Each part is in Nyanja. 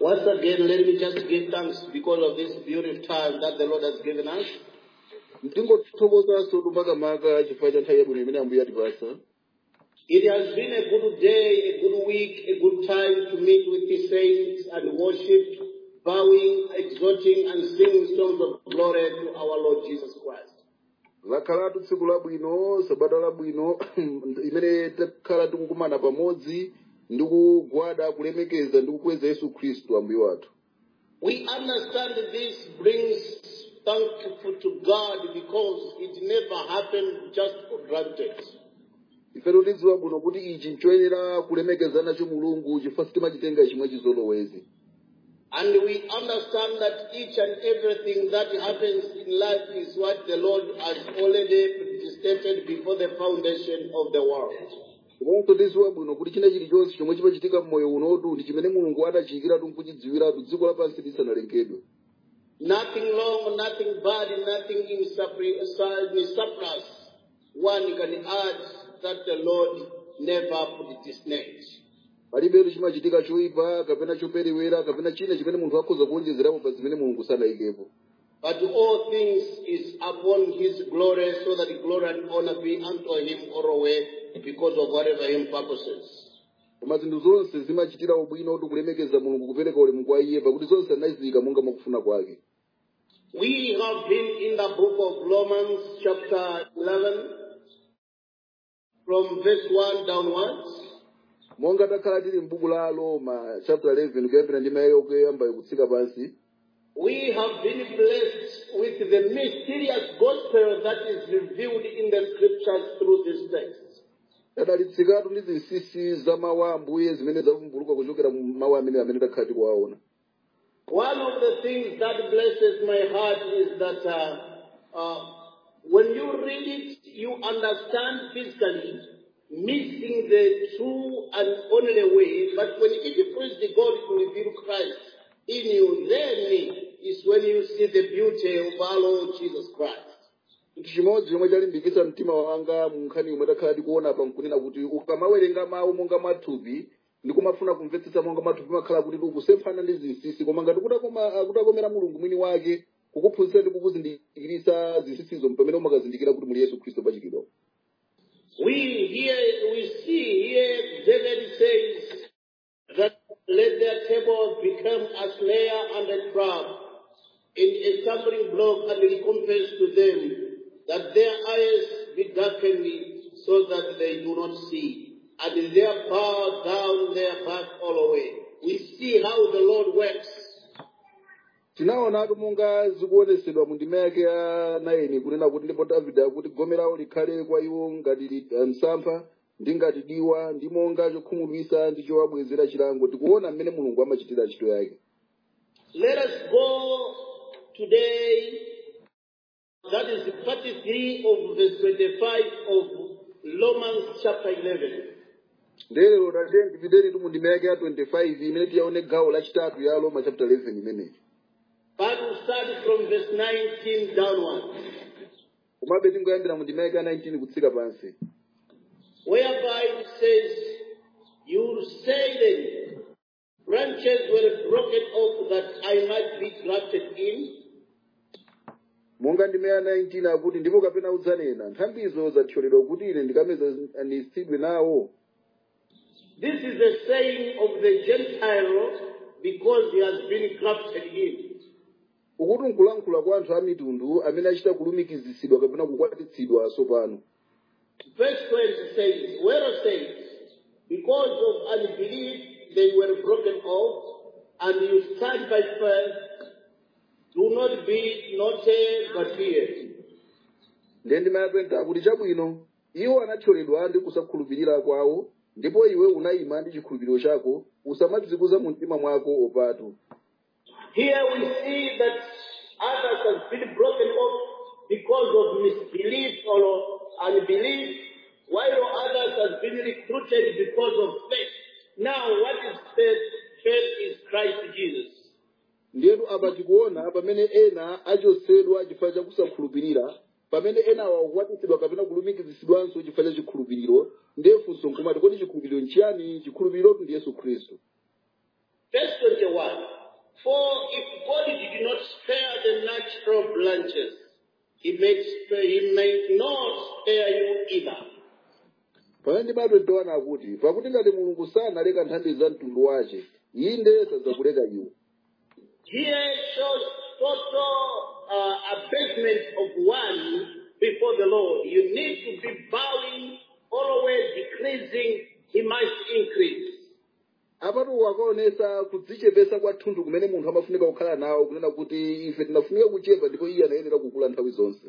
Once again, let me just give thanks because of this beautiful time that the Lord has given us. ndingothokozaso makamaka chifukwa cha nthawi yabwino imene ambuye atipasa It has been a good day, a good week, a good time to meet with the saints and worship, bowing, exhorting, and singing songs of glory to our Lord Jesus Christ. lakhalatu tsiku labwino sabata labwino imene takhala tikukumana pamodzi ndi kugwada kulemekeza ndi kukweza yesu khristu ambuye wathu We understand that this brings thankful to God because it never happened just for granted. ifeto tidziwa bwino kuti ichi nchoyenera kulemekeza nacho mulungu chifukwa sitimachitenga chimwe chizolowezi And we understand that each and everything that happens in life is what the Lord has already predestinated before the foundation of the world. komanso tidziwa bwino kuti china chilichonse chomwe chimachitika mmoyo unotu ndi chimene mulungu adachiyikiratu nkuchidziwiratu dziko lapansi lisanalengedwe Nothing wrong, nothing bad, nothing in surpri- in surplus. One can add that the Lord never predestinated. palibetu chimachitika choyipa kapena choperewera kapena china chimene munthu akhoza kuonjezerapo pa zimene mulungu sanayikepo But all things is upon his glory, so that glory and honor be unto him always because of whatever him purposes. koma zinthu zonse zimachitira ubwino kuti kulemekeza mulungu kupereka ulemu kwa iye pakuti zonse anaziyika monga mwakufuna kwake We have been in the book of Romans chapter 11 from verse 1 downwards. monga takhala tili m'buku la roma chapter 11 kuyambira ndi mayi okuyambayo kutsika pansi We have been blessed with the mysterious gospel that is revealed in the scriptures through this text. tadalitsikatu ndi zinsinsi za mawu a ambuye zimene zavumbuluka kuchokera mu mawu amene amene takhala tikuwaona One of the things that blesses my heart is that uh, uh, when you read it, you understand physically, missing the true and only way. But when it pleases God to reveal Christ in you, then is when you see the beauty of our Lord Jesus Christ. chinthu chimodzi chomwe chalimbikitsa mtima wanga mu nkhani yomwe takhala tikuona pa nkunena kuti ukamawerenga mawu monga mathupi ndi kumafuna kumvetsetsa monga mathupi makhala kuti tikusemphana ndi zinsinsi koma ngati kutakoma- kutakomera mulungu mwini wake kukuphunzitsa ndi kukuzindikiritsa zinsinsizo pamene umakazindikira kuti muli yesu khristu pachikidwa We here we see here David says that let their table become a snare and a trap, in a stumbling block and recompense to them, that their eyes be darkened so that they do not see, and their bow down their back all away. We see how the Lord works. tinaonatu monga zikuonesedwa mu ndima yake ya 9 kunena kuti ndipo davide akuti gome lawo likhale kwa iwo ngati li- eh, msampha ndi ngati diwa ndi monga chokhumudwitsa ndi chowabwezera chilango tikuona mmene mulungu amachitira ntchito yake Let us go today. That is part 3 of verse 25 of Romans chapter 11. ndelero tate ndipiteni tu mu ndima yake ya 25 imene tiyaone gawo lachitatu ya roma chapter 11 imeneyi But we start from verse 19 downwards, komabe tingoyambira mu ndima yake ya 19 kutsika pansi whereby it says, You say then, branches were broken off that I might be grafted in. monga ndima ya 19 akuti ndipo kapena udzanena nthambizo zathyoledwa kuti ine ndikamezanitsidwe nawo This is the saying of the Gentile because he has been grafted in. ukuti nkulankhula kwa anthu a mitundu amene achita kulumikizitsidwa kapena kukwatitsidwa tsopano Verse 20 says, Whereas says, because of unbelief they were broken off, and you stand by faith, do not be naughty but fear. ndiye ndima ya 20 akuti chabwino iwo anathyoledwa ndi kusakhulupirira kwawo ndipo iwe unayima ndi chikhulupiriro chako usamadzikuza mu mtima mwako opatu Here we see that others have been broken off because of misbelief or unbelief, while others have been recruited because of faith. Now, what is faith? Faith is Christ Jesus. ndiyetu apa tikuona pamene ena achotsedwa chifukwa cha kusakhulupirira pamene ena wakwatitsidwa kapena kulumikizitsidwanso chifukwa cha chikhulupiriro ndiye funso nkumati kodi chikhulupiriro nchiyani chikhulupirirotu ndi yesu khristu Verse 21. For if God did not spare the natural branches, he may, spare, he may not spare you either. pamene ndimati ndiwana akuti pakuti ngati mulungu sanaleka nthambi za mtundu wace inde sadzakuleka iwo Here shows total uh, abasement of one before the Lord. You need to be bowing, always decreasing, he must increase. apatu wakaonesa kudzichepesa kwathunthu kumene munthu amafunika kukhala nawo kunena kuti ife tinafunika kuchepa ndipo iye anayenera kukula nthawi zonse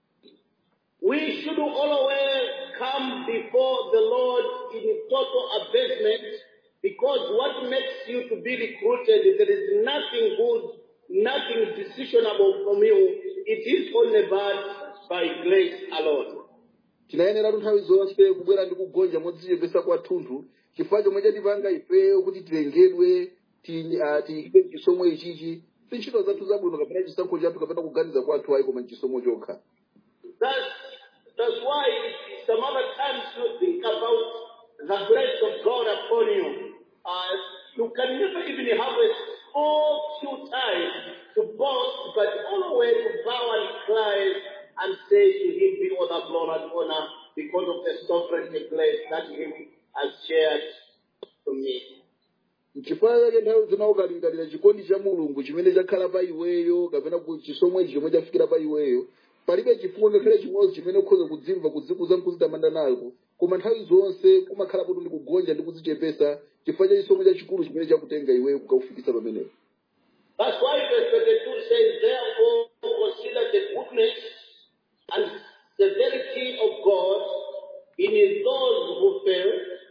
We should always come before the Lord in total abasement because what makes you to be recruited, there is nothing good, nothing decisionable from you. It is only bad by grace alone. tinayeneratu nthawi zonse kubwera ndi kugonja modzichepesa kwathunthu chifukwa chomwe chatipanga ifeyo kuti tilengedwe ti- ah, tiyike chisomo ichichi si ntchito zathu zabwino kapena chisankho chathu kapena kuganiza kwathu ayi koma chisomo chokha That's, that's why some other times you think about the grace of God upon you. Uh, you can never even have a small few time to boast, but always to bow and cry and say to him be all the glory and honor because of the sovereign grace that he has shared to me. nchifukwa chake nthawi zina ukalingalira chikondi cha mulungu chimene chakhala pa iweyo kapena ku chisomo ichi chomwe chafikira pa iweyo palibe chifukwa ngakhale chimodzi chimene ukhoza kudzimva kudzikuza nkuzitamanda nako koma nthawi zonse kumakhala kuti ndi kugonja ndi kudzichepesa chifukwa cha chisomo chachikulu chimene chakutenga iweyo kukakufikisa pamenepo That's why verse 22 says, Therefore consider the goodness and severity of God in those who fail,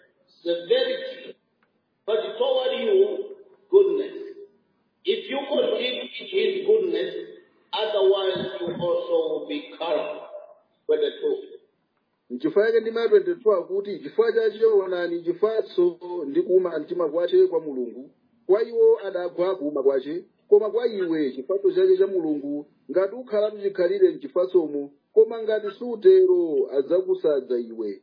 severity, but toward you, goodness. If you continue in his goodness, otherwise you also will be cut off. 22. nchifukwa chake ndima 22 akuti chifukwa chachi choonani chifatso ndi kuuma mtima kwace kwa mulungu kwa iwo adagwa kuuma kwace koma kwa iwe chifatso chake cha mulungu ngati ukhalatu chikhalire mchifatsomo koma ngati sutero adzakusadza iwe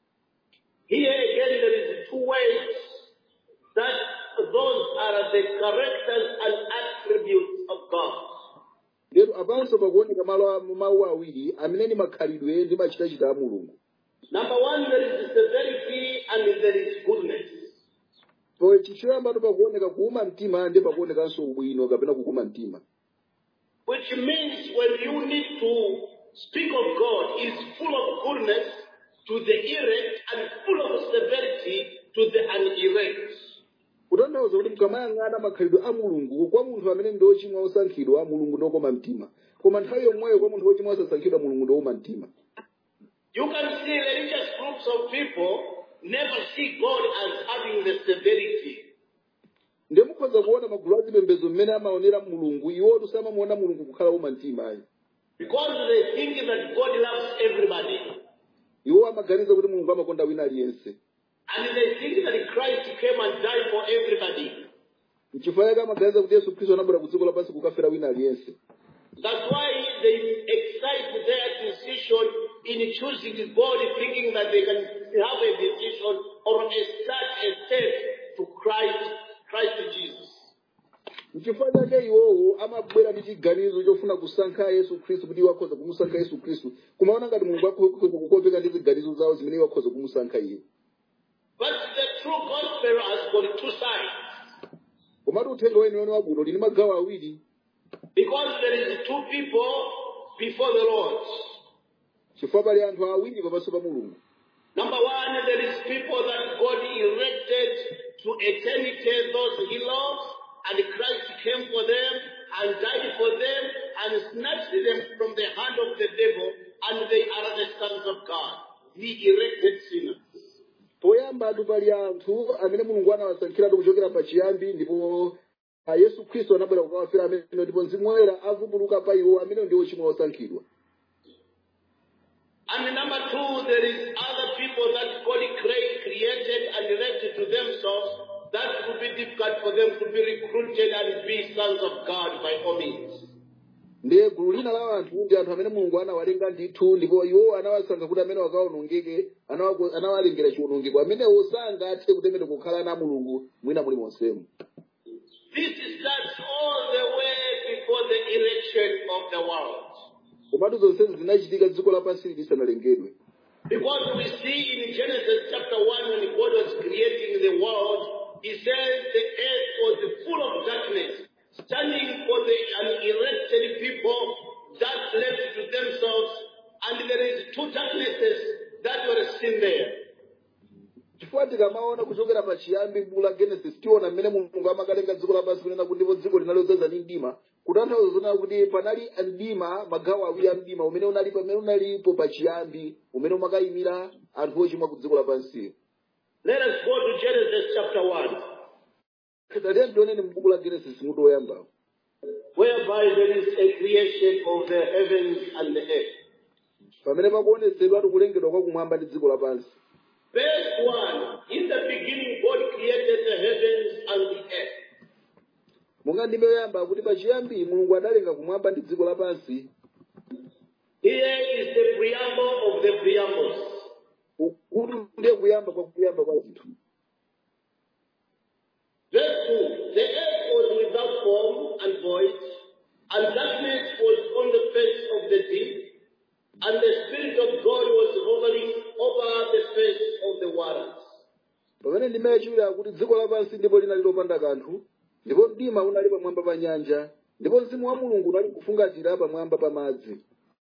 Here again, there is two ways that those are the characters and attributes of God. lero apanso pakuoneka malo a- mawu awiri amene ndi makhalidwe ndi machitachita a mulungu Number one, there is severity and there is goodness. po chichoyambatu pakuoneka kuuma mtima ndi pakuonekanso ubwino kapena kukuma mtima Which means when you need to speak of God, is full of goodness to the elect and full of severity to the unelect. kutanthauza kuti mkamayang'ana makhalidwe a mulungu kwa munthu amene ndi ochimwa osankhidwa mulungu ndokoma mtima koma nthawi yomweyo kwa munthu wochimwa osasankhidwa mulungu ndowuma mtima You can see religious groups of people never see God as having the severity. ndiye mukhoza kuona magulu azipembedzo mmene amaonera mulungu iwotu samamuona mulungu kukhala woma mtima ayi Because they think that God loves everybody. iwo amaganiza kuti mulungu amakonda wina aliyense And they think that Christ came and died for everybody. nchifukwa chake amaganiza kuti yesu khristu anabwera ku dziko lapansi kukafera wina aliyense That's why they excite their decision in choosing God, thinking that they can have a decision or a start a step to Christ, Christ Jesus. nchifukwa chake iwowo amabwera ndi chiganizo chofuna kusankha yesu khristu kuti iwo akhoza kumusankha yesu khristu kumaona ngati mulungu akhoza kukopeka ndi ziganizo zawo zimene iwo akhoza kumusankha iye But the true gospel has got two sides. komatu uthenga weniweni wabwino lini magawo awiri Because there is two people before the Lord. chifukwa pali anthu awiri pamaso pa mulungu Number one, there is people that God erected to eternity, those he loves, and Christ came for them and died for them and snatched them from the hand of the devil, and they are the sons of God, the erected sinners. poyambatu pali anthu amene mulungu anawasankhiratu kuchokera pachiyambi ndipo ah, yesu khristu anabwera kukawafera amene ndipo mzimu woyera avumbuluka pa iwo amene ndi ochimwa osankhidwa And number two, there is other people that God cre- created and erected to themselves that would be difficult for them to be recruited and be sons of God by all means. ndiye gulu lina la anthu ndi anthu amene mulungu anawalenga ndithu ndipo iwo anawasankha kuti amene akawonongeke anawa- anawalengera chiwonongeko amenewo sangathe kutemera kukhala na mulungu mwina muli monsemu This starts all the way before the election of the world. komatu zonsezi zinachitika dziko lapansi lisanalengedwe Because we see in Genesis chapter 1 when God was creating the world, He says the earth was full of darkness, standing for the unelected people that left to themselves, and there is two darknesses that were seen there. chifukwa tikamaona kuchokera pa chiyambi m'buku la genesis tiona mmene mulungu amakalenga dziko lapansi kunena kuti ndipo dziko linali lodzaza ndi mdima kutanthauza zonena kuti panali mdima magawo awiri a mdima umene unali pamene unalipo pa chiyambi umene umakayimira anthu ochimwa ku dziko lapansi Let us go to Genesis chapter 1, tatiye tioneni m'buku la genesis mutu woyamba whereby there is a creation of the heavens and the earth. pamene pakuonetsedwa kulengedwa kwa kumwamba ndi dziko lapansi Verse 1 In the beginning, God created the heavens and the earth. monga ndime yoyamba kuti pa chiyambi mulungu adalenga kumwamba ndi dziko lapansi Here is the preamble of the preambles. kuti ndiye kuyamba kwa kuyamba kwa zinthu Verse 2 The earth was without form and void, and darkness was on the face of the deep, and the Spirit of God was hovering over the face of the waters. pamene ndime yachiwiri akuti dziko lapansi ndipo linali lopanda kanthu ndipo mdima unali pamwamba pa nyanja ndipo mzimu wa mulungu unali kufungatira pamwamba pa madzi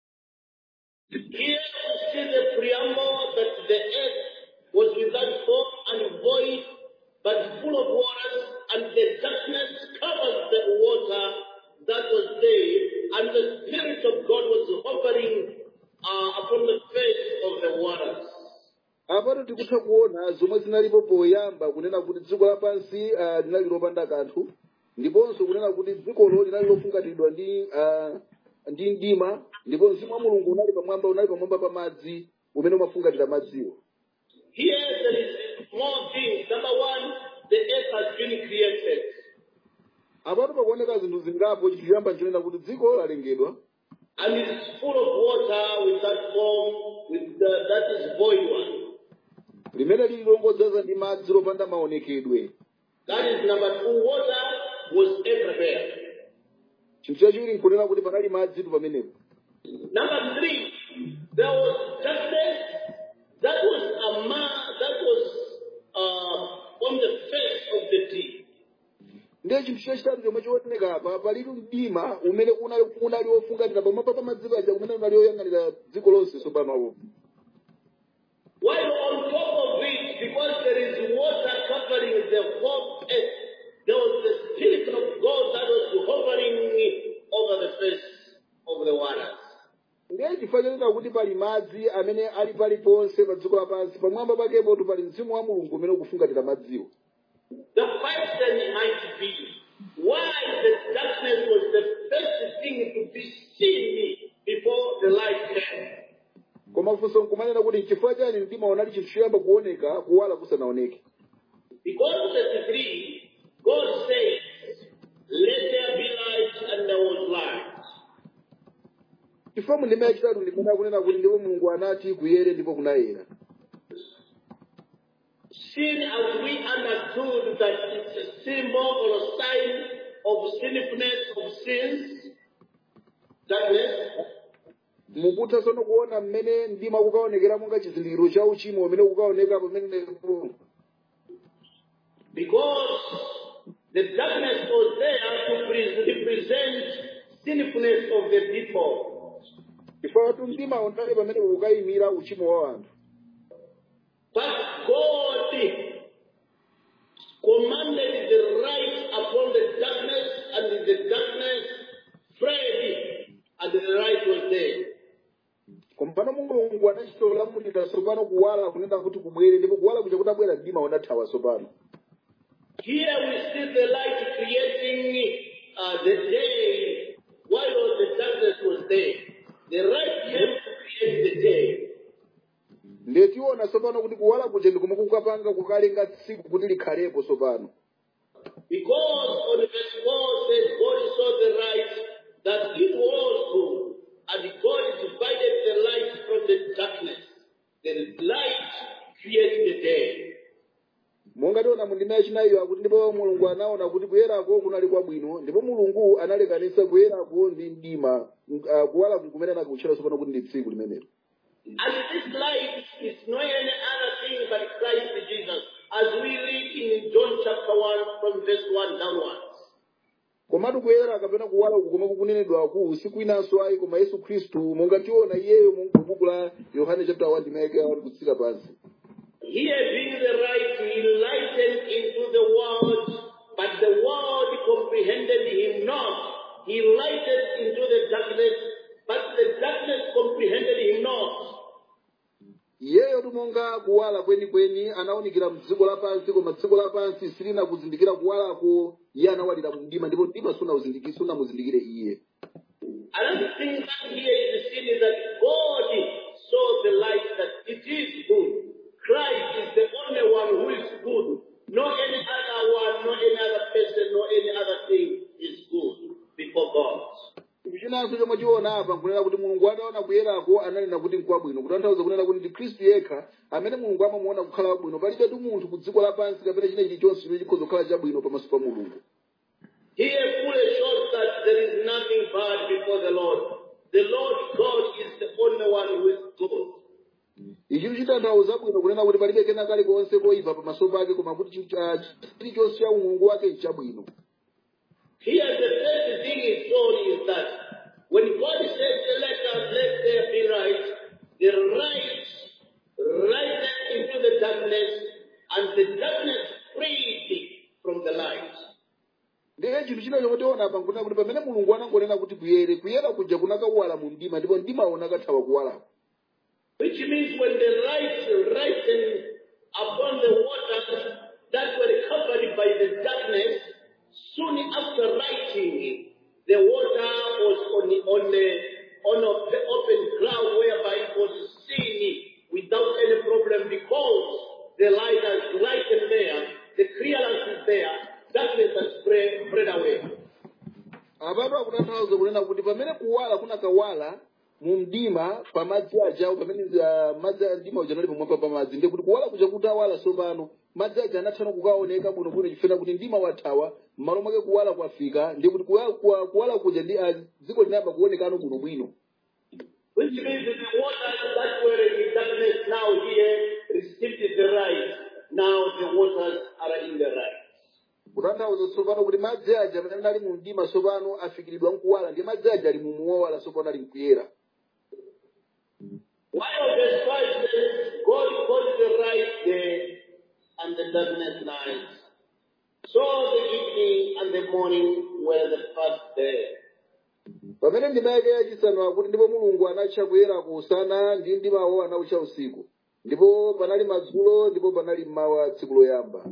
Here we see the preamble that the earth was without form and void, but full of waters, and the darkness covered the water that was there, and the Spirit of God was hovering uh, upon the face of the waters. apato tikutha kuona zomwe zinalipo poyamba kunena kuti dziko lapansi ah, linali lopanda kanthu ndiponso kunena kuti dzikolo linali lofungatidwa ndi ah, ndi mdima ndipo mzimu wa mulungu unali pamwamba unali pamwamba pa madzi umene umafungatira madziwo Here there is more things. Number one, the earth has been created. apato pakuoneka zinthu zingapo chiyamba nchonena kuti dziko lalengedwa And it is full of water without form, with the, that is void one. limene lili longodzaza ndi madzi lopanda maonekedwe That is number two. Water was everywhere. chinthu chachiwiri nkunena kuti panali madzi tu pamenepo Number three, there was darkness that was a ma that was uh, on the face of the deep. ndiye chinthu chachitatu chomwe chioneka apa palili mdima umene unali unali wofungatira pamwamba pa madzi paja umene unali woyang'anira dziko lonse sopanopo While on top of it, because there is water covering the whole earth, there was the Spirit of God that was hovering over the face of the waters. ndiye chifukwa chonena kuti pali madzi amene ali paliponse pa dziko lapansi pamwamba pakepotu pali mzimu wa mulungu umene ukufungatira madziwo The question might be why the darkness was the first thing to be seen before the light came. koma funso nkumanena kuti chifukwa chani mdima unali chinthu choyamba kuoneka kuwala kusanaoneke Because 33, God says, Let there be light, and there was light. chifukwa mu ndima yachitatu ndimene akunena kuti ndipo mulungu anati kuyere ndipo kunayera Sin, as we understood that it's a symbol or a sign of sinfulness of sins, darkness, mukutha tsono kuona mmene mdima kukaonekera monga chizindikiro cha uchimo umene kukaoneka pamenepo because the darkness was there to pre- represent sinfulness of the people. chifukwa tu mdima unali pamene ukayimira uchimo wa anthu But God commanded the light upon the darkness, and the darkness fled, and the light was there. kompano mulungu anachitolamulira tsopano kuwala kunena kuti kubwere ndipo kuwala kuja kutabwera mdima unathawa tsopano Here we see the light creating uh, the day while the darkness was there. The light came to create the day. ndiye tiona tsopano kuti kuwala kuja ndikomwe kukapanga kukalenga tsiku kuti likhalepo tsopano Because on verse 4 says, God saw the light that it was good, and God divided the light from the darkness. The light created the day. monga tiona tiona mu ndima yachinayiyo akuti ndipo mulungu anaona kuti kuyerako kunali kwabwino ndipo mulungu analekanitsa kuyerako ndi mdima uh, kuwala kumene nakutchera tsopano kuti ndi tsiku limenelo And this light is no any other thing but Christ Jesus, as we read in John chapter 1 from verse 1 downwards. komatu kuyera kapena kuwala uku komwe kukunenedwaku sikwinanso ayi koma yesu khristu monga tiona iyeyo mu buku la yohane chapter 1 ndimeke awati kutsika pansi Here being the light, he lightened into the world, but the world comprehended him not. He lighted into the darkness, but the darkness comprehended him not. iyeyo timonga kuwala kwenikweni anawunikira mdziko lapansi koma dziko lapansi silina kuzindikira kuwalako iye anawalira mu mdima ndipo mdima sunawuzindiki- sunamuzindikire iye Another thing that here is seen is that God saw the light that it is good. Christ is the only one who is good. No any other one, no any other person, no any other thing is good before God. chinanso chomwe tiona apa nkunena kuti mulungu ataona kuyerako ananena kuti nkwabwino kutanthauza kunena kuti ndi khristu yekha amene mulungu amamuona kukhala wabwino palibetu munthu ku dziko lapansi kapena china chilichonse chimene chikhoza kukhala chabwino pamaso pa mulungu Here fully shows that there is nothing bad before the Lord. The Lord God is the only one who is good. ichi chitanthauza bwino kunena kuti palibe kena kalikonse koyipa pamaso pake koma kuti chi- ah, chilichonse cha umulungu wake nchabwino Here the first thing is shown is that when God says, let us, let there be light, the light lighted into the darkness and the darkness freed from the light. ndiye chinthu china chomwe tiona apa nkunena kuti pamene mulungu anangonena kuti kuyere kuyera kuja kunakawala mu mdima ndipo mdima unakathawa kuwalako Which means when the light lightened upon the waters that were covered by the darkness, soon after lighting, the water was on, on, the, on a open ground whereby it was seen without any problem because the light has lightened there, the clearance is there, darkness has spread, spread away. apatu akutanthauza kunena kuti pamene kuwala kunakawala mu mdima pa madzi ajawo pamene ah, madzi a mdima uja anali pamwamba pa madzi ndiye kuti kuwala kuja kuti awala tsopano madzi aja anathana kukaoneka bwinobwino chifukwa kuti mdima wathawa m'malo mwake kuwala kwafika ndiye kuti kuwala, kuwa- kuwala kuja ndi ah, dziko linayamba kuonekano bwinobwino Which means that the waters that were in darkness now here received the light. Now the waters are in the light. kutanthauza tsopano kuti madzi aja amene anali mu mdima tsopano afikiridwa mkuwala ndiye madzi aja ali mu muwala tsopano ali mkuyera While verse 5 says, God called the light day and the darkness night. So the evening and the morning were the first day. pamene ndima yake yachisanu akuti ndipo mulungu anatcha kuyera kusana ndi mdimawo anawutcha usiku ndipo panali madzulo ndipo panali mmawa tsiku loyamba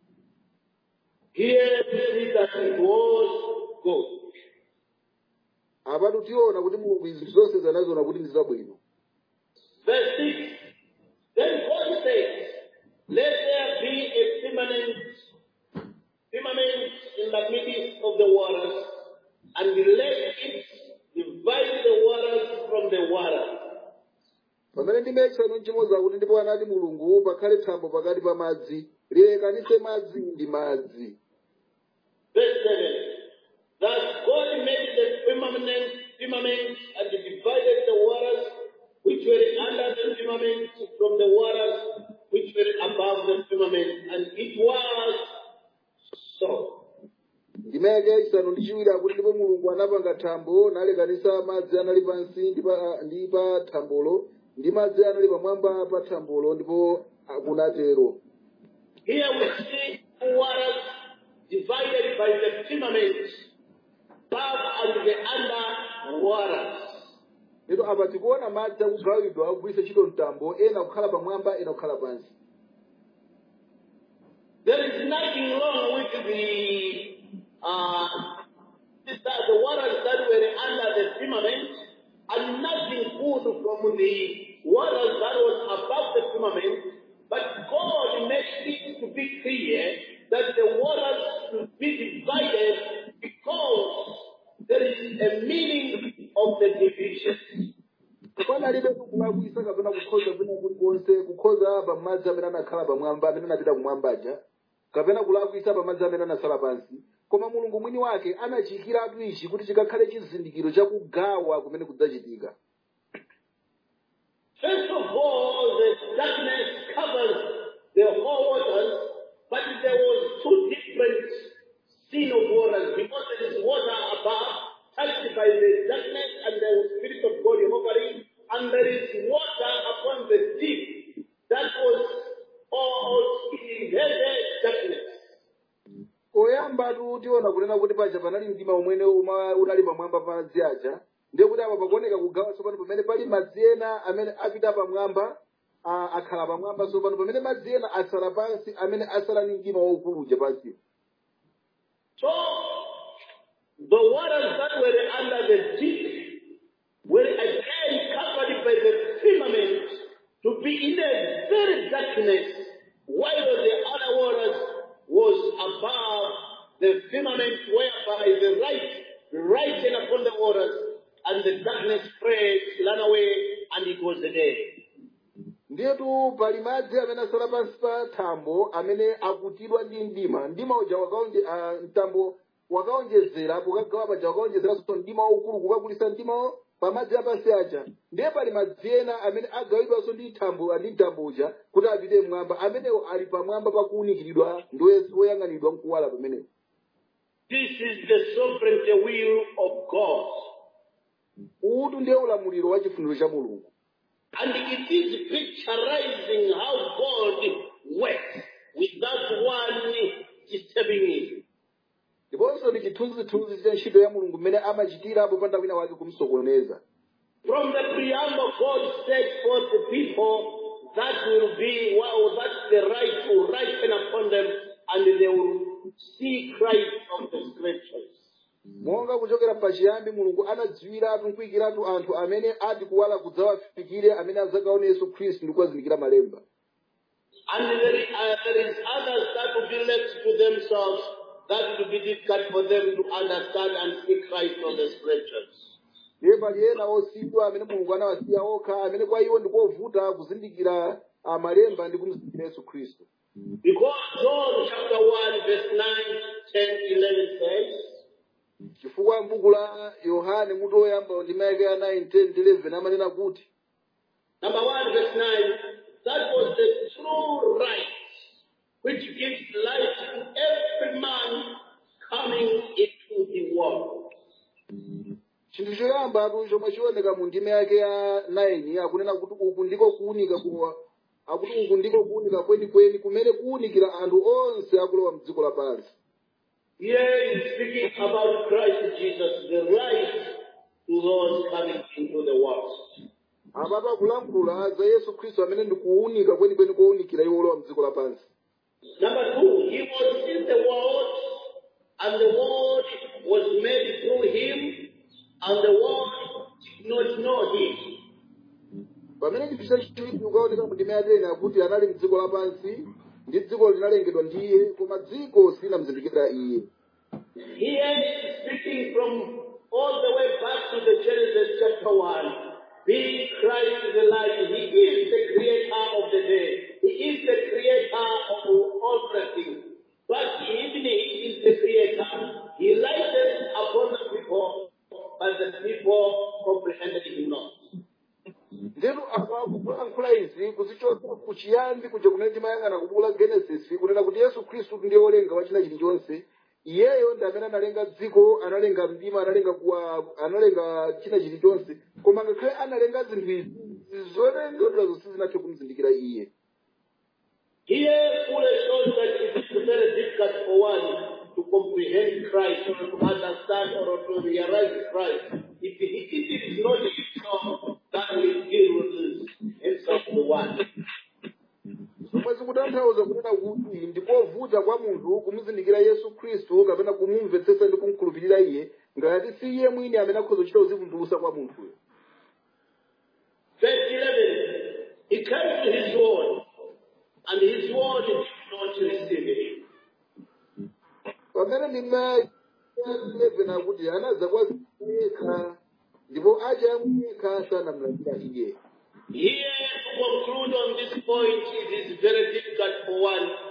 Here we see that it was good. apatu tiona kuti mulungu izi zonse zanaziona kuti ndi zabwino Verse 6 Then God said, Let there be a firmament, firmament in the midst of the waters, and let it divide the waters from the waters. pamene ndima yachisanu nchimodzi akuti ndipo anati mulungu pakhale thambo pakati pa madzi lilekanitse madzi ndi madzi Verse 7 Thus God made the firmament, firmament and divided the waters which were under the firmament from the waters which were above the firmament, and it was so. ndima yake yachisanu ndi chiwiri akuti ndipo mulungu anapanga thambo nalekanitsa madzi anali pansi ndi pa- ndi pa thambolo ndi madzi anali pamwamba pa thambolo ndipo kunatero Here we see waters divided by the firmament, above and the under waters. lero apa tikuona madzi akugawidwa akugwiritsa ntchito mtambo ena kukhala pamwamba ena kukhala pansi There is nothing wrong with the uh, this- that the waters that were under the firmament, and nothing good from the waters that was above the firmament. But God makes it to be clear that the waters should be divided because there is a meaning of the division. panalibe kulakwisa kapena kukhoza kwina kulikonse kukhoza pa madzi amene anakhala pamwamba amene anapita kumwamba aja kapena kulakwitsa pamadzi amene anasala pansi koma mulungu mwini wake anachiyikiratu ichi kuti chikakhale chizindikiro chakugawa kumene kudzachitika First of all, the darkness covers the whole waters, but there was two different scene of waters because there is water above, touched by the darkness and the Spirit of God hovering, and there is water upon the deep that was all in heavy darkness. poyambatu tiona kunena kuti paja panali mdima umwene uma- unali pamwamba pa madzi aja ndiye kuti apa pakuoneka kugawa tsopano pamene pali madzi ena amene apita pamwamba a- akhala pamwamba tsopano pamene madzi ena atsala pansi amene asala ni mdima waukulu uja pansiyo So, the waters that were under the deep were again covered by the firmament to be in a very darkness, while the other waters was above the firmament whereby the light lightened upon the waters, and the darkness spread, ran away, and it was the day. ndiyetu pali madzi amene asala pansi pa thambo amene akutidwa ndi mdima mdima uja wakaonje ah, mtambo wakaonjezera pokagawa paja wakaonjezeranso mdima waukulu kukakulisa mdimawo pa madzi apansi aja ndiye pali madzi ena amene agawidwanso ndi thambo ndi mtambo uja kuti apite mmwamba amenewo ali pamwamba pakuwunikiridwa ndi woyang'anidwa mkuwala pamenewo This is the sovereignty will of God. utu ndiye ulamuliro wa chifuniro cha mulungu And it is picturizing how God works without one disturbing him. ndiponso ndi chithunzithunzi cha ntchito ya mulungu mmene amachitira popanda wina wake kumsokoneza From the preamble, God set forth the people that will be, well, that the right will ripen upon them and they will see Christ of the scriptures. monga kuchokera pachiyambi mulungu anadziwiratu nkuyikiratu anthu amene ati kuwala kudzawafikire amene adzakaone yesu khristu ndi kuwazindikira malemba And there, is- uh, there is others that will be left to themselves that will be difficult for them to understand and see Christ of the scriptures. ndiye pali ena osiyidwa amene mulungu anawasiya okha amene kwa iwo ndikovuta kuzindikira ah, malemba ndi kumzindikira yesu khristu Because John chapter 1 verse 9, 10, 11 says, chifukwa m'buku la yohane mutu oyamba ndi mayake ya 9 10 11 amanena kuti number 1 verse 9, that was the true right which gives life to every man coming into the world. chinthu choyambatu chomwe chioneka mu ndime yake ya 9 akunena kuti uku ndiko kuwunika kuwa akuti uku ndiko kuwunika kwenikweni kumene kuwunikira anthu onse akulowa mdziko lapansi Here is speaking about Christ Jesus, the right to those coming into the world. apatu akulankhula za yesu khristu amene ndi kuwunika kwenikweni kowunikira iwo olowa mdziko lapansi Number two, he was in the world, and the world was made through him, and the world did not know him. pamene chinthu chachiwiri kukaoneka mu ndime yatena akuti anali mdziko lapansi ndi dziko linalengedwa ndi iye koma dziko silinamuzindikira iye Here is speaking from all the way back to the Genesis chapter 1. Being Christ the light, He is the creator of the day. He is the creator of all things. But even He is the creator. He lighted upon the people, but the people comprehended Him not. nzetu akulankhula izi kuzichotsa kuchiyambi kuja kumene timayang'ana kubuku la genesis kunena kuti yesu khristu ndiye wolenga wa china chilichonse iyeyo ndi amene analenga dziko analenga mdima analenga kuwa analenga china chilichonse koma ngakhale analenga zinthu izi zolengedwa zonse zinathe kumuzindikira iye Here fully shows that it is very difficult for one to comprehend Christ or to understand or to realize Christ. If he, if it is not himself that will deal with himself the one. zomwe zikutanthauza kunena kuti ndikovuta kwa munthu kumuzindikira yesu khristu kapena kumumvetsetsa ndi kumkhulupirira iye ngati si iye mwini amene akhoza kuchita uzivumbulusa kwa munthuyo Verse 11. He came to his word, and his word did not receive him. pamene ndime 11 akuti anadza kwa yekha ndipo aja yekha sanamlandira iye Here, to conclude on this point, it is very difficult for one to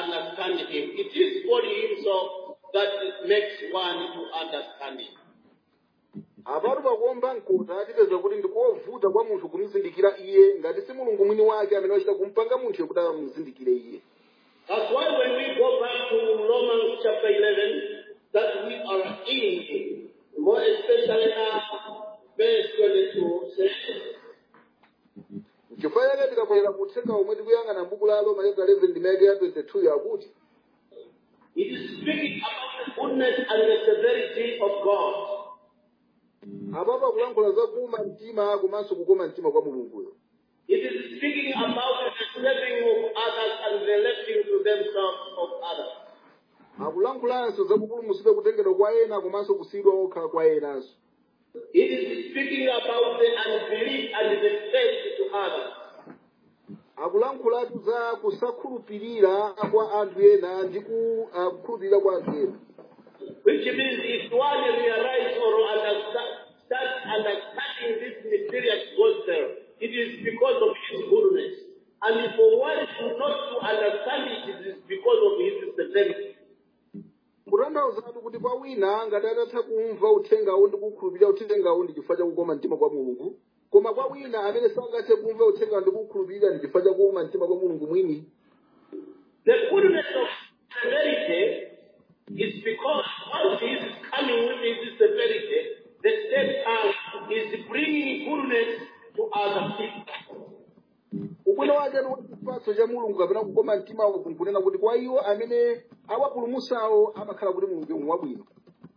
understand him. It is God himself that makes one to understand him. apatu pakuomba mkota tipeza kuti ndikovuta kwa munthu kumuzindikira iye ngati si mulungu mwini wake amene wachita kumpanga munthu kuti amuzindikire iye That's why when we go back to Romans chapter 11, that we are in, more especially now, verse 22 says, chifukwa chake tikabwerera kuthenga omwe tikuyang'ana m'buku la roma chapter 11 ndimeke ya 22 yakuti it is speaking about the goodness and the severity of God. apapa kulankhula za kuuma mtima komanso kukoma mtima kwa mulunguyo It is speaking about the saving of others and the lifting to themselves of others. akulankhulanso za kupulumutsidwa kutengedwa kwa ena komanso kusiyidwa okha kwa enanso It is speaking about the unbelief and the faith to others. akulankhulatu za kusakhulupirira kwa anthu ena ndi ku- ah, kukhulupirira kwa anthu ena Which means if one realize or understand, start understanding this mysterious gospel, it is because of his goodness. And if one should not to understand it, it is because of his severity. kutanthauzatu kuti kwa wina ngati atatha kumva uthengawo ndi kukhulupirira uthengawo ndi chifukwa cha kukoma mtima kwa mulungu koma kwa wina amene sangathe kumva uthengawo ndi kukhulupirira ndi chifukwa cha kukoma mtima kwa mulungu mwini The goodness of severity is because once he is coming with his severity, the same time is bringing goodness to other people. ubwino wake ndi kuti chipatso cha mulungu kapena kukoma mtimawo kunkunena kuti kwa iwo amene awapulumutsawo amakhala kuti mulungu ndi wabwino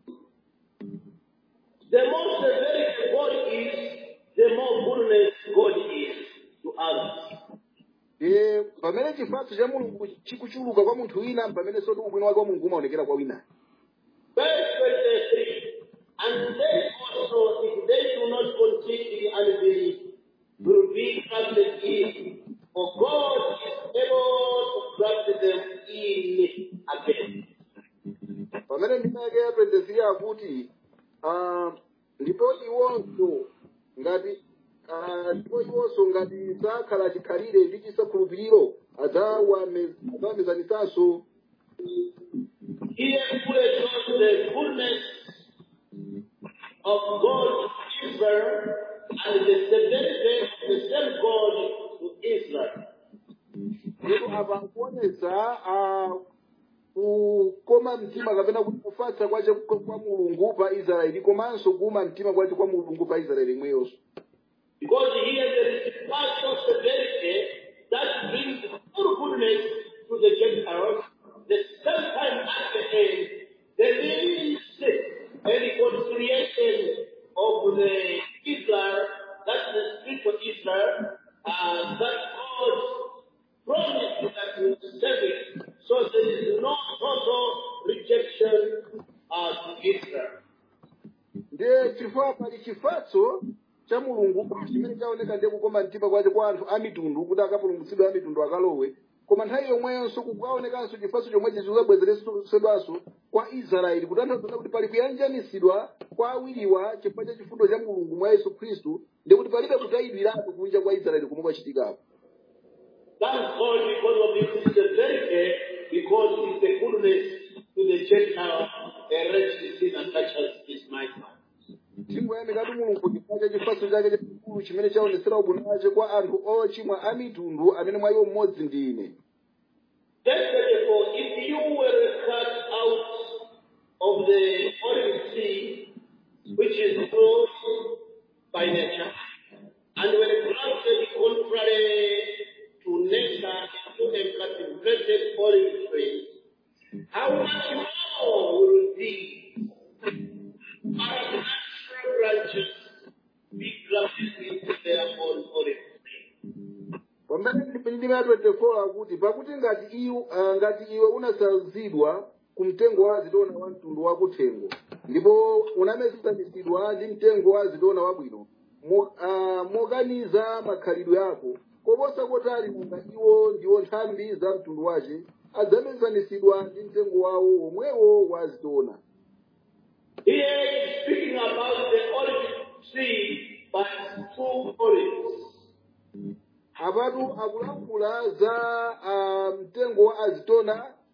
The more severity God is, the more goodness God is to others. e pamene chipatso cha mulungu chikuchuluka kwa munthu wina pamene soti ubwino wake wa mulungu umaonekera kwa wina Verse 23. And they also, if they do not continue in unbelief, will be grafted in. For God is able to graft them in again. pamene ndimeke ya 23 akuti ah, ndipo iwonso ngati ah, ndipo iwonso ngati zakhala chikhalire ndi chisakhulupiriro adzawame- adzawamizanisanso Here fully shows the goodness of God to Israel and the severity of the same God to Israel. ndipo apa kuonesa ah, kukoma mtima kapena kuti kufatsa kwace kwa mulungu pa israeli komanso kuuma mtima kwace kwa mulungu pa israeli imweyonso Because here there is partial severity that brings full goodness to the Gentiles. The same time at the end, there is a reconciliation of the Israel, that's the spiritual Israel, uh, that God promised that He will save it. So there is no total rejection uh, to Israel. ndiye chifukwa pali chifatso cha mulungu chimene chaoneka ndiye kukoma mtima kwace kwa anthu a mitundu kuti akapulumutsidwe a mitundu akalowe koma nthawi yomweyonso kukaonekanso chifatso chomwechi chikabwezeresedwanso kwa israeli kutanthauza kuti pali kuyanjanisidwa kwa awiriwa chifukwa cha chifundo cha mulungu mwa yesu khristu ndi kuti palibe kutayidwiratu kunja kwa israeli komwe kwachitikapo Thank God because of his severity, because it's the goodness to the Gentile, a wretched sinner such as is my son. tingoyamikatu mulungu chifukwa cha chifatso chake chachikulu chimene chaonesera ubwino wace kwa anthu ochimwa a mitundu amene mwa iwo mmodzi ndi ine Verse 34, if you were cut out of the olive tree, which is good by nature, and were planted contrary to nature into a cultivated olive tree, how much more will these are natural branches be grafted into their own olive tree? pamene ndime ya 24 akuti pakuti ngati iwe uh, ngati iwe unasazidwa ku mtengo wa zitona wa mtundu wakuthengo ndipo unamezanisidwa ndi mtengo wa zitona wabwino mo, uh, mokaniza makhalidwe ako koposa kotali nanga iwo ndiwo nthambi za mtundu wace adzamezanisidwa ndi mtengo wawo omwewo wa zitona Here is speaking about the olive tree by two olives. apatu akulankhula za uh, mtengo wa azitona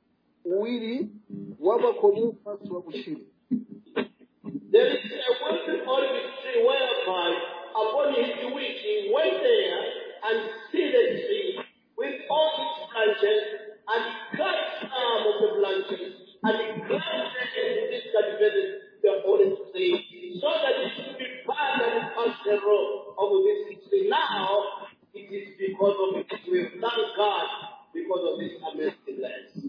uwiri wapakhomo komanso wakutchire There is a wicked olive tree whereby upon his which he went there and see the tree with all its branches, and he cut some of the branches, and he planted and discultivated the olive tree, so that it should be burned and cast the row of this tree. Now it is because of it we thank God because of this amazing land.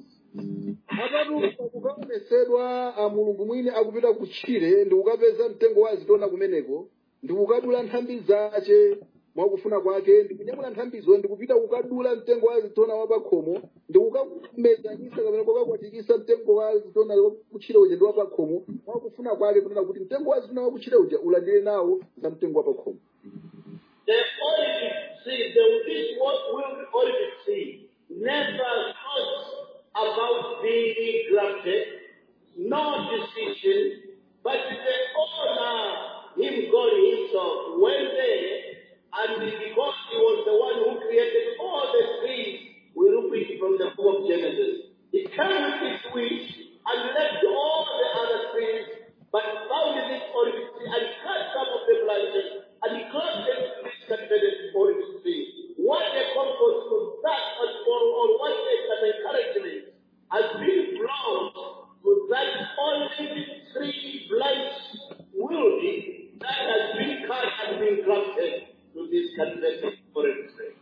apatu kukaonesedwa a mulungu mwini akupita kutchire ndi kukapeza mtengo wa zitona kumeneko ndi kukadula nthambi zace mwakufuna kwake ndi kunyamula nthambizo ndi kupita kukadula mtengo wa zitona wapakhomo ndi kukamezanisa kapena kukakwatikisa mtengo wa zitona wakutchire uja ndi wapakhomo mwakufuna kwake kunena kuti mtengo wa zitona wakutchire uja ulandire nawo za mtengo wapakhomo The olive tree, the this what will the olive tree never thought about being granted, no decision, but the owner, him God himself, went there, and because he was the one who created all the trees, we look it from the book of Genesis. He came with his wish and left all the other trees, but found this olive tree and cut some of the branches and he caused them to be cultivated olive tree. What a comfort to that or, or, or what a an encouragement has been brought to that olive tree branch wielding that has been cut and been grafted to this cultivated olive tree.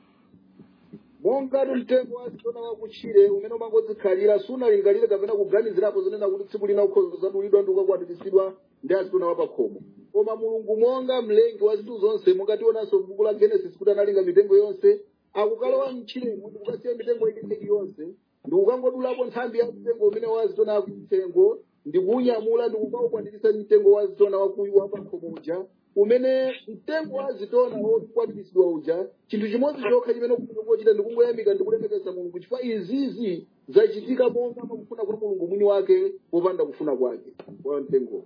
mongatu mtengo wa zitona wakutchire umene umangodzikhalira sunalingalire kapena kuganizirapo zonena kuti tsiku lina ukhozo zadulidwa ndi ukakwatiritsidwa ndi azitona wapakhomo koma mulungu monga mlengi wa zinthu zonse mungationanso m'buku la genesis kuti analinga mitengo yonse akukalowa mtchiremo ndi kukasiya mitengo ikeneki yonse ndi kukangodulapo nthambi ya mtengo umene wa zitona wakuthengo ndi kuunyamula ndi kukaukwatiritsa mtengo wa zitona wakuyu wapakhomo uja umene mtengo wa zitona wokwatiritsidwa uja chinthu chimodzi chokha chimene kuchita ndi kungoyamika ndi kulemekeza mulungu chifukwa izizi zachitika monga makufuna kuti mulungu mwini wake wopanda kufuna kwake wa mtengowo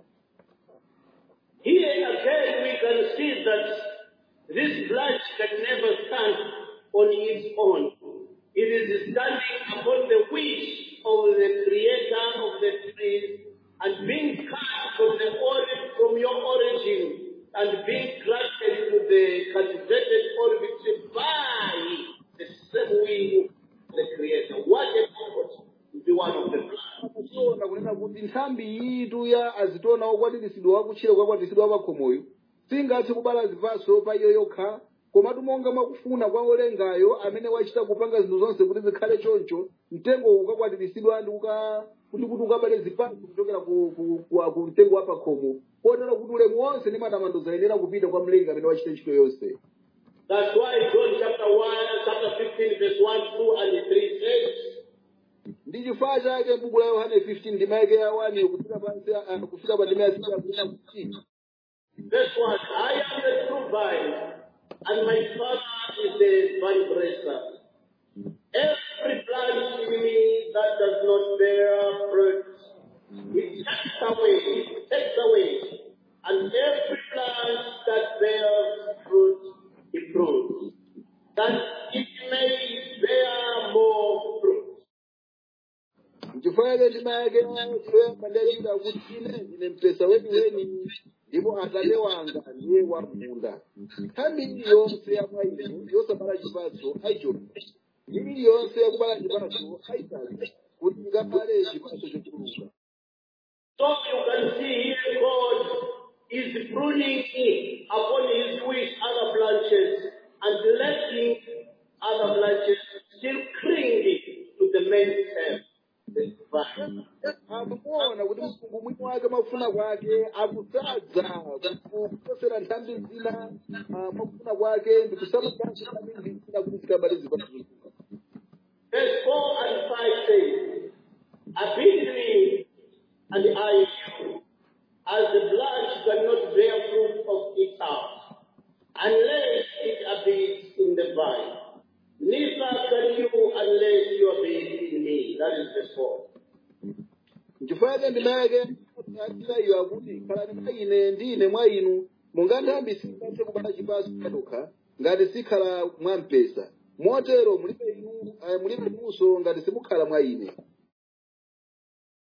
Here again we can see that this branch can never stand on its own. It is standing upon the wish of the creator of the trees and being cut from the origin, from your origin and being granted to the cultivated olive tree by the same will of the creator. What a comfort to be one of the branch. tiona kunena kuti nthambi yitu ya azitona okwatiritsidwa wakutchire kwakwatiritsidwa wapakhomoyo singathe kubala zipatso pa iyo yokha komatu monga mwakufuna kwa olengayo amene wachita kupanga zinthu zonse kuti zikhale choncho mtengo ukakwatiritsidwa ndi kuka- kuti kuti ukabale zipatso kuchokera ku, ku, ku, ku mtengo wapakhomo kotero kuti ulemu wonse ndi matamando zayenera kupita kwa mlengi amene wachita ntchito yonse That's why John chapter 1, chapter 15, verse 1, 2, and 3 says, ndi chifukwa chake m'buku la yohane 15 ndima yake ya 1 kufika pansi ah, kufika pa ndima ya 6 akunena kuti Verse 1 I am the true vine, and my Father is the vine dresser. Every branch in me that does not bear fruit, he takes away, he takes away. And every branch that bears fruit, he prunes, that it may bear more fruit. chifukwa chake ndima yake yoyamba ndiyachita kuti ine ndine mpesa weniweni ndipo atate wanga ndiye wamunda nthambi iliyonse ya mwa inu yosabala chipatso ayichotsa iliyonse yakubala chipatso ayitsala kuti ikabale chipatso chochuluka So you can see here God is pruning upon his wish other branches and letting other branches still clinging to the main stem. the vine. akuona kuti mulungu mwini wake mafuna kwake akusadza kuposera nthambi zina ah, mwakufuna kwake ndi kusamukasa nthambi zina kuti zikabale zipatso zochuluka Verse 4 and 5 says, Abide in me, and I in you, as the branch cannot bear fruit of itself, unless it abides in the vine. Neither can you unless you abide in me. That is verse 4. nchifukwa chake ndima yake atira iyo akuti khalani mwa ine ndi ine mwa inu monga nthambi singathe kubala chipatso yokha ngati sikhala mwa mpesa motero mulibe inu eh, mulibe inunso ngati simukhala mwa ine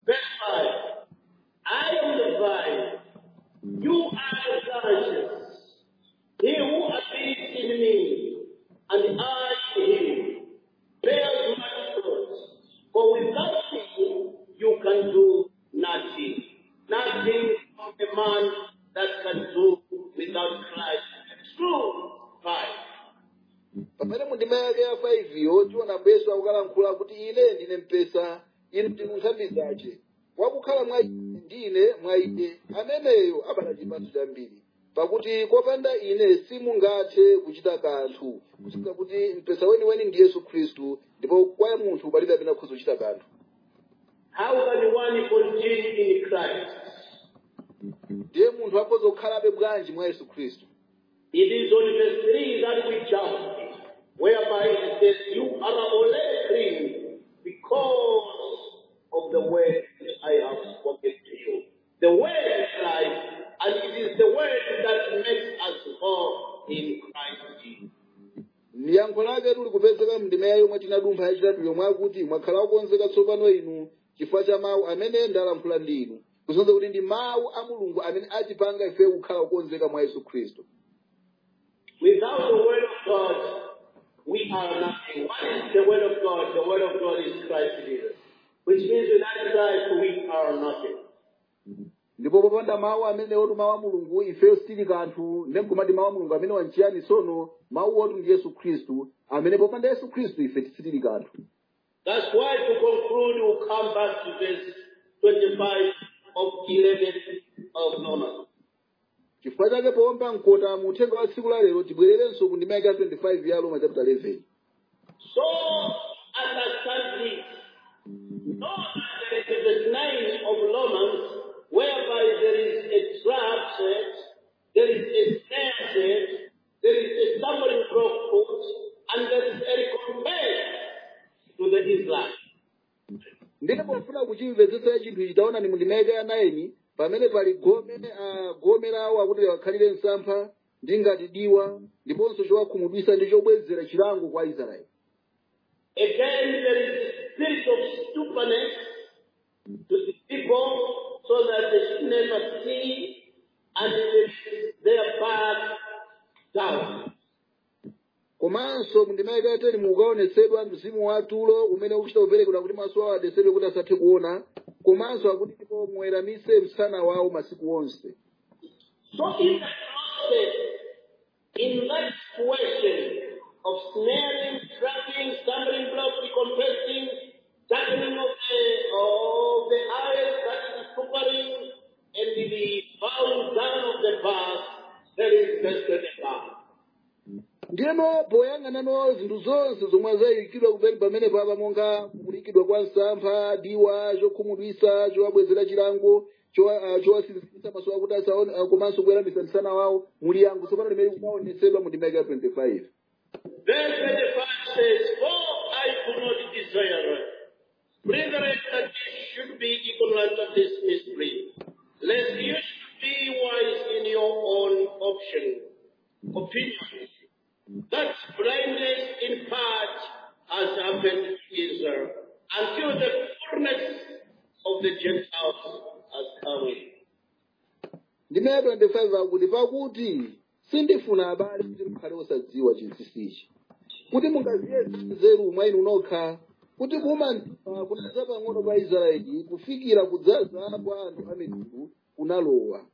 Verse 5. I am the vine, you are the branches. He who abides in me, and I in him, bears much fruit. For without me, you can do nothing. Nothing of a man that can do without Christ. True. Five. pamene mundima yake ya 5 yo tiona yesu akukalankhula kuti ine ndine mpesa inu ndinu nthambi zace wakukhala mwa ine ndine mwa ine ameneyo abala chipatso chambiri pakuti kopanda ine simungathe kuchita kanthu kusinga kuti mpesa weniweni ndi yesu khristu ndipo kwa munthu palibe amene akhoza kuchita kanthu How can one continue in Christ? ndiye munthu akhoza kukhalabe bwanji mwa yesu khristu It is on verse 3 that we jump, whereby it says, You are already clean because of the word which I have spoken to you. The word is Christ, and it is the word that makes us whole in Christ Jesus. yankho lake tuli kupezeka mndima ya yomwe tinadumpha yachitatu yomwe akuti mwakhala okonzeka tsopano inu chifukwa cha mawu amene ndalankhula ndi inu kusonyeza kuti ndi mawu a mulungu amene atipanga ife kukhala okonzeka mwa yesu khristu Without the word of God, we are nothing. What is the word of God? The word of God is Christ Jesus. Which means without Christ, we are nothing. ndipo popanda mawu amene otu mawu a mulungu ifeyo sitili kanthu ndemkumati mawu a mulungu amene wanchiyani tsono mawu otu ndi yesu khristu amene popanda yesu khristu ife tisitili kanthu That's why to conclude, we'll come back to verse 25 of 11 of Romans. chifukwa chake powomba mkota mu uthenga wa tsiku la lero tibwererenso ku ndima yake ya 25 ya roma chapter 11 So understand this. Know that there is a verse 9 of Romans whereby there is a trap set, there is a snare set, there is a stumbling block put, and there is a recompense to the Israelites. ndine pofuna kuchimvetsetsa chinthu ichi taona ni mundima yake ya 9 pamene pali gome uh, gome lawo akuti liwakhalire msampha ndi ngati diwa ndiponso chowakhumudwisa ndi chobwezera chilango kwa israeli Again, there is a spirit of stupidness to the people so that they should never see and they their back down. komanso mundima yake ya 10 mukaonetsedwa mzimu wa tulo umene ukuchita kuperekedwa kuti maso awo adesedwe kuti asathe kuona komanso akuti ndipo muweramise msana wawo masiku onse So in the process, in that situation of snaring, trapping, stumbling block, recompensing, darkening of the, of the eyes, that is suffering, and the bowing down of the past, there is vested above. ndiyeno poyang'anano zinthu zonse zomwe zayikidwa kupeni pamene papa monga kulikidwa kwa msampha diwa chokhumudwisa chowabwezera chilango chowa- ah, chowasinzikisa maso awo kuti asaone ah, komanso kuweramisa msana wawo muli yango tsopano limene kumaonetsedwa mu ndima yake ya 25 Verse 25 says, For I do not desire, brethren, that ye should be ignorant of this mystery, lest you should be wise in your own option, opinions. That blindness in part has happened to Israel until the fullness of the Gentiles has come in. ndima ya 25 akuti pakuti sindifuna abale kuti mukhale osadziwa chinsinsichi kuti mungaziyese nzeru mwa inu nokha kuti kuuma mtima kunadza pang'ono pa israeli kufikira kudzaza kwa anthu a mitundu kunalowa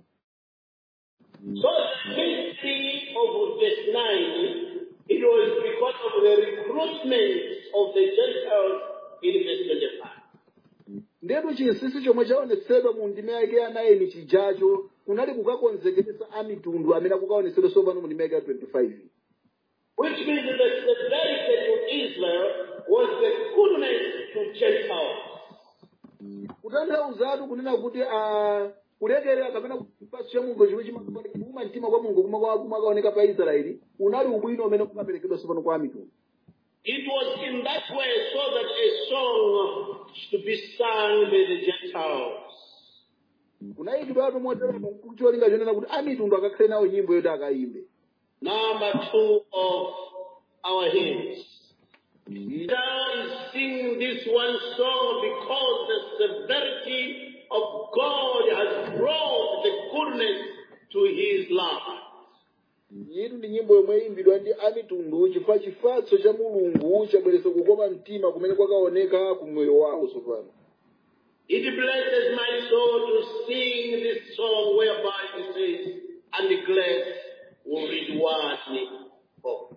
So the history of verse 9, it was because of the recruitment of the Gentiles in verse 25. ndetu chinsinsi chomwe chaonetsedwa mu ndima yake ya 9 chijacho kunali kukakonzekeresa a mitundu amene akukaonetsedwa tsopano mu ndima yake ya 25 Which means that the severity to Israel was the goodness to Gentiles. kutanthauzatu kunena kuti a kulekerera kapena chipatso cha mulungu chimwe chimaoneka kuuma mtima kwa mulungu kumwe kumakaoneka pa israeli unali ubwino umene kumaperekedwa tsopano kwa mitundu It was in that way so that a song should be sung by the Gentiles. kunayikidwatu motero kucholinga chonena kuti a mitundu akakhale nawo nyimbo yoti akayimbe Number two of our hymns. Now is singing this one song because the severity of God has brought the goodness to his life. yitu ndi nyimbo yomwe iyimbidwa ndi amitundu chifukwa chifatso cha mulungu chabweretsa kukoma mtima kumene kwakaoneka ku moyo wawo tsopano It blesses my soul to sing this song whereby it says, and glad will reward for.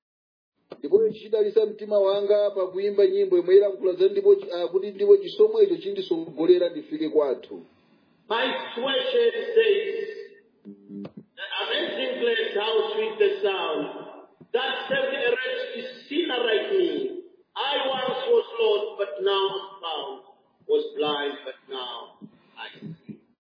ndipo chidalisa mtima wanga pakuyimba nyimbo yomwe ilankhula za ndipo ah, kuti ndipo chisomo icho chindisogolera ndifike kwathu My situation says, the amazing grace, how sweet the sound, that saved a wretched sinner like me. I once was lost, but now am found, was blind, but now I see.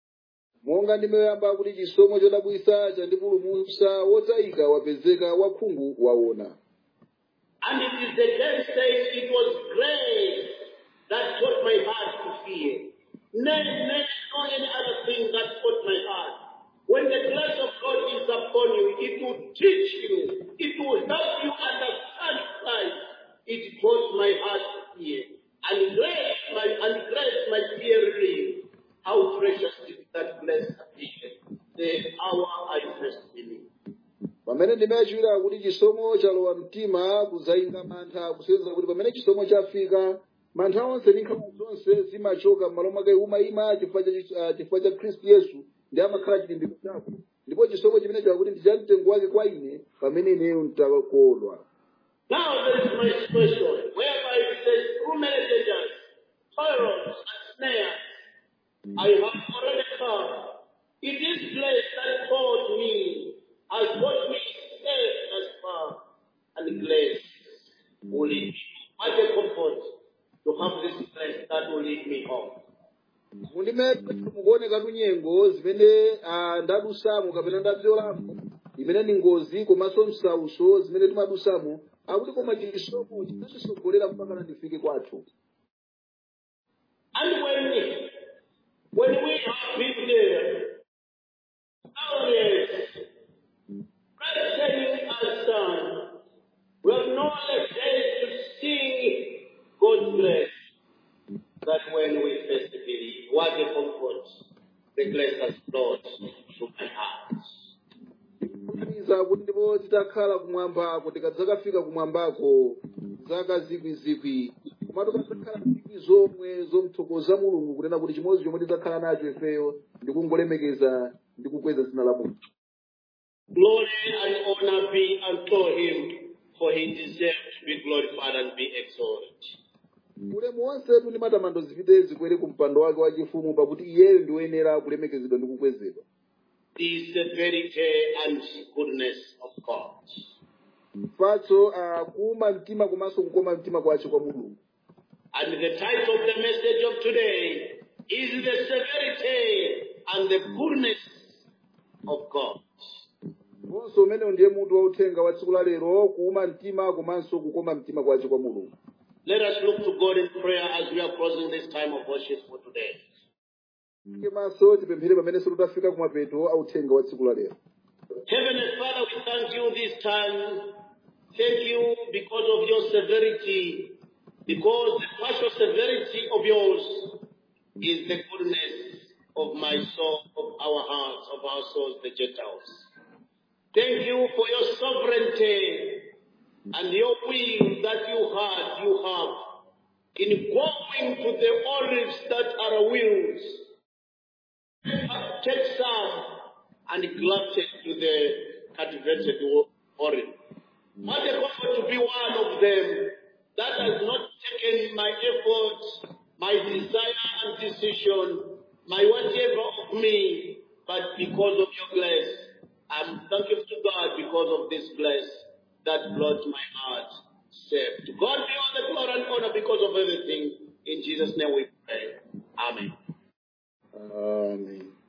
monga ndimayamba kuti chisomo chodabwisa chandipulumutsa wotayika wapezeka wakhungu waona And it is again saying it was grace that taught my heart to fear. Nay, nay, no any other thing that taught my heart. When the grace of God is upon you, it will teach you, it will help you understand Christ. It taught my heart to fear. And grace, my and grace, my fear relieved. How precious is that blessed appear. The hour I first believed. pamene ndimayachiwira kuti chisomo chalowa mtima kuzayinga mantha kusenzera kuti pamene chisomo chafika mantha onse ndi nkhawa zonse zimachoka m'malo mwake umayima chifukwa cha ah, chifukwa cha khristu yesu ndi amakhala chilimbiko chako ndipo chisomo chimene chakuti ndi cha mtengo wake kwa ine pamene ineyo ntakodwa Now there is my question, whereby it says, through many dangers, perils, and snares, I have already come. It is grace that taught me, has taught me safe as far, and grace will lead me. What a comfort to have this grace that will lead me home. mundime mukuonekatu nyengo zimene ah, ndadusamo kapena ndabzolamo imene ni ngozi komanso msauso zimene timadusamo akuti koma chisomo chinasisogolera mpaka ndifike kwathu And when, when we have been there, nowadays, Christianing us done, we have no other day to sing God's grace that when we first believe. What a comfort the grace has brought to my heart. kuganiza kuti ndipo titakhala kumwambako tikadzakafika kumwambako zaka zikwizikwi komatu kadzakhala zikwi zomwe zomthokoza mulungu kunena kuti chimodzi chomwe tidzakhala nacho ifeyo ndi kungolemekeza ndi kukweza dzina la mulungu Glory and honor be unto him, for he deserves to be glorified and be exalted. ulemu wonsetu ndi matamando zipite zikwere ku mpando wake wachifumu pakuti iyeyo ndi woyenera kulemekezedwa ndi kukwezedwa The severity and goodness of God. mphatso uh, kuuma mtima komanso kukoma mtima kwace kwa mulungu And the title of the message of today is the severity and the goodness of God. ndiponso umenewo ndiye mutu wa uthenga wa tsiku la lero kuuma mtima komanso kukoma mtima kwace kwa mulungu Let us look to God in prayer as we are closing this time of worship for today. maso tipemphere pamene tafika kumapeto a uthenga wa tsiku la lero Heavenly Father, we thank you this time. Thank you because of your severity, because the partial severity of yours is the goodness of my soul, of our hearts, of our souls, the Gentiles. Thank you for your sovereignty and your will that you had, you have in going to the olives that are wills take some and grafted to the cultivated olive. What a comfort to be one of them that has not taken my effort, my desire and decision, my whatever of me, but because of your grace. I'm thankful to God because of this grace that brought my heart safe. To God be all the glory and honor because of everything. In Jesus' name we pray. Amen. amen